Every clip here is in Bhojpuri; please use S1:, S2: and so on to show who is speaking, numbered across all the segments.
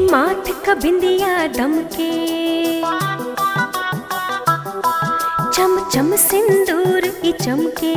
S1: माथ क बिंदिया दमके चम चम सिंदूर ई चमके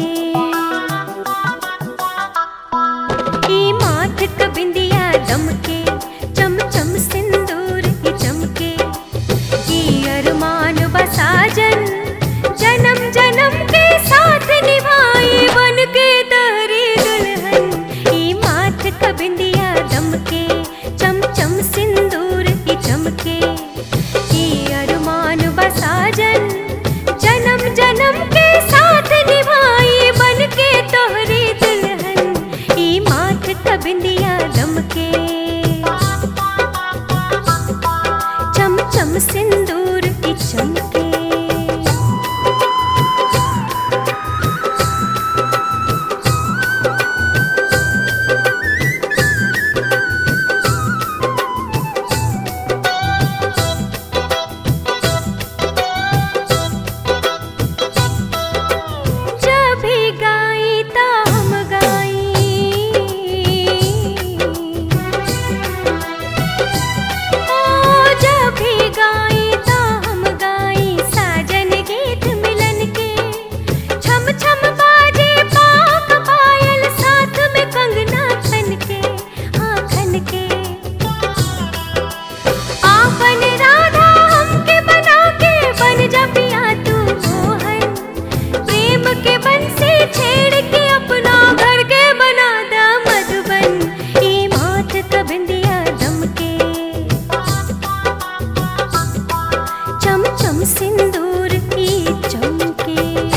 S1: ई माथ क बिंदिया दमके चम चम सिंदूर ई चमके ई अरमान बसाजन जन्म जन्म के साथ निभाई बन के तहरी दुल्हन ई माथ क बिंदिया दमके चम चम सिंदूर ई चमके ई अरमान बसाजन जन्म जन्म के साथ निभाई बन के तोहरी दुल्हन ई माथ क बिंदिया दमके चम चम सिंदूर की चमके जब भी गाई ता हम गाई ओ जब भी गाई ता हम गाई साजन गीत मिलन के छम छम बाजे पाक पायल साथ में कंगना खन के हाँ खन के आपन राधा हमके बना के बन जा पिया तू मोहन प्रेम के बन से छेड़ के अपना घर के बना दा मधुबन ई माथ क बिंदिया दमके चम चम सिंदूर की चमके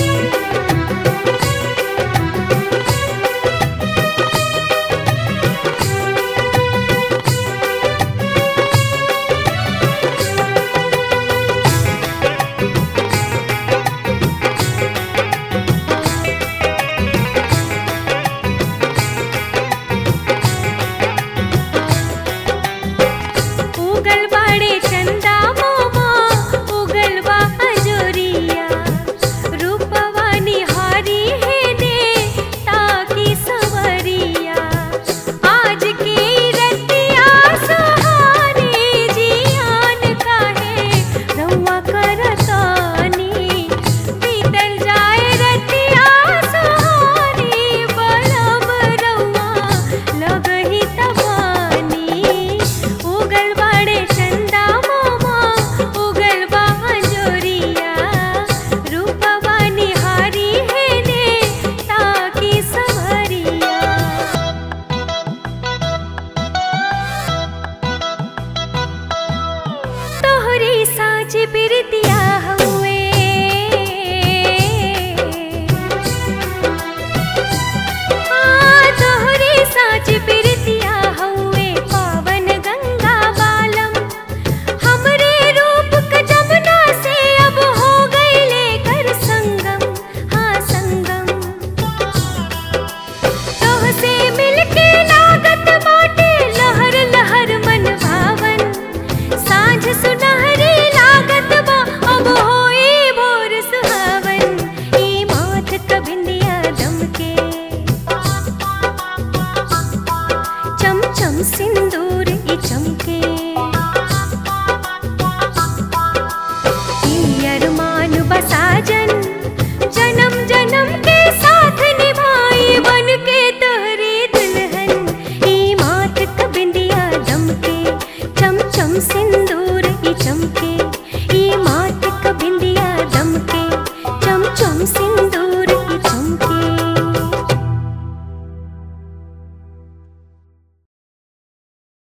S1: उगल बाड़े चंदा मोमा उगल बा अजोरिया रूपवा निहारी है ने ताकी सवरिया आज की रतिया सुहानी जियान काहे रउआ करतानी बीतल जाए रतिया सुहानी बलम रउआ लगही तबानी उगल बाड़े चंदा मोमा उगल बा अंजोरिया रूपवा निहारी है ने ताकी सवरिया तोहरी साज बिरतिया